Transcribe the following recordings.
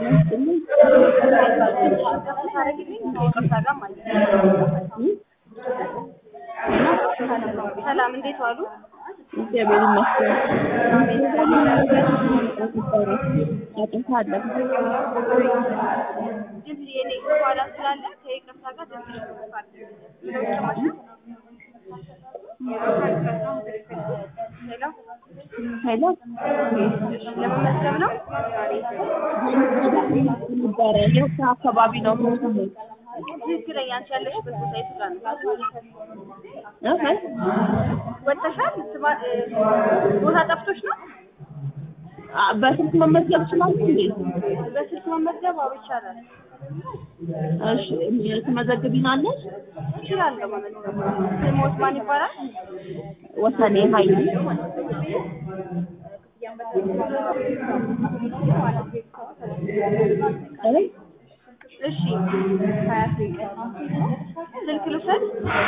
ጤና ይስጥልኝ። ሰላም እንዴት ዋሉ? እግዚአብሔር ይመስገን። ጫጫታ አለ። ድምፅ የኔ በኋላ ስላለ ከይቅርታ ጋር ትንሽ ሄሎ ሄሎ ለመመዝገብ ነው። ነበረ የት አካባቢ ነው የምትኖሪው? ትክክለኛ አንቺ ያለሽበት ቦታ የቱ ጋር ነው? እህ ወጥተሻል? ስማ- እ፣ ቦታ ጠፍቶሽ ነው? አ በስልክ መመዝገብ ይችላሉ እንዴ? በስልክ መመዝገብ አዎ ይቻላል። እሺ ትመዘግቢናለሽ? እችላለሁ መመዝገብ። ስሞት ማን ይባላል? ወሰኔ ኃይሉ እ? እሺ ስልክ ልውሰድ?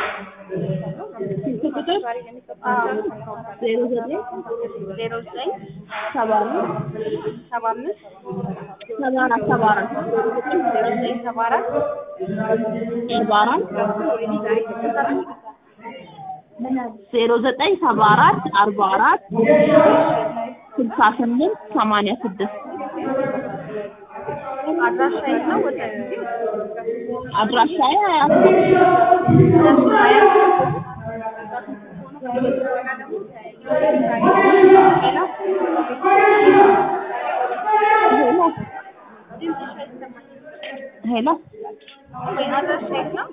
ስልክ ቁጥር አዎ ዜሮ ዘጠኝ ዜሮ ዘጠኝ ሰባ አራት ሰባ አምስት ሰባ አራት ሰባ አራት ዜሮ ዘጠኝ ሰባ አራት ሰባ አራት ዜሮ ዘጠኝ ሰባ አራት አርባ አራት ስልሳ ስምንት ሰማንያ ስድስት አድራሻ የት ነው? ወደ አድራሻዬ አያት ሄሎ ሄሎ አድራሻ የት ነው?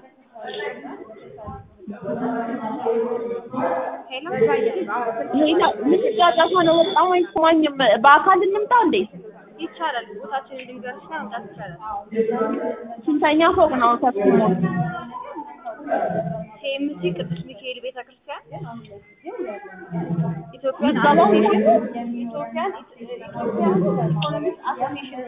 ሄሎ ሄሎ ምን ጫጫታ ነው? በጣም አይሰማኝም። በአካል እንምጣ እንዴ? ይቻላል። ቦታችንን ልንገርሽና መምጣት ይቻላል። ስንተኛ ፎቅ ነው ተስሞ? ኬኤምሲ ቅዱስ ሚካኤል ቤተ ክርስቲያን ኢትዮጵያን ምዝገባው አሶሲዬሽን ኢትዮጵያን ኢትዮጵያን ኢኮኖሚክስ አሶሲዬሽን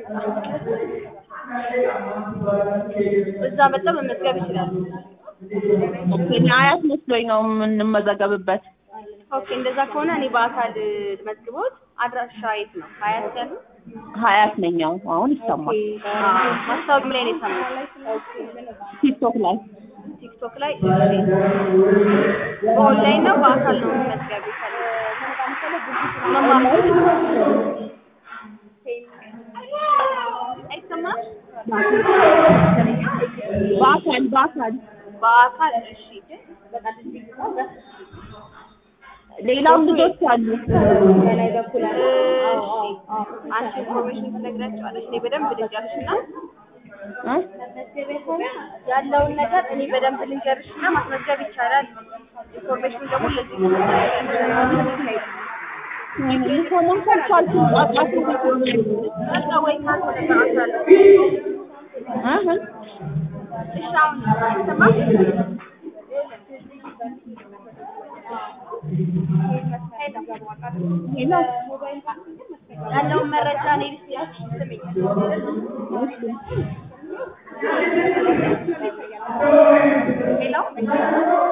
እዛ መጥተው መመዝገብ ይችላሉ። ኦኬ እኔ አያት መስሎኝ ነው የምንመዘገብበት። ኦኬ እንደዛ ከሆነ እኔ በአካል መዝግቦት አድራሻ የት ነው? ሀያት ያሉ ሀያት ነኝ። አዎ አሁን ይሰማል። ማስታወቂያ ላይ ነው የሰማሁት። ቲክቶክ ላይ ቲክቶክ ላይ በኦንላይን ነው በአካል ነው መዝገብ መማር አይሰማም? በአካል በአካል በአካል እሺ። ሌላም ልጆች አሉ። እሺ አንቺ ኢንፎርሜሽን ትነግራቸዋለሽ። እኔ በደንብ ልንገርሽና እ? ያለውን ነገር እኔ በደንብ ልንገርሽና ማስመዝገብ ይቻላል። ኢንፎርሜሽን ደግሞ ለዚህ ሊሰሙን ካልቻልኩ ጫጫታ በቃ ወይ ካልሆነ እሰራሻለሁ። እህ? እሺ አሁን አይሰማም? ሄሎ ያለውን መረጃ እኔ ልስጥሽ። ስሚኝ ሄሎ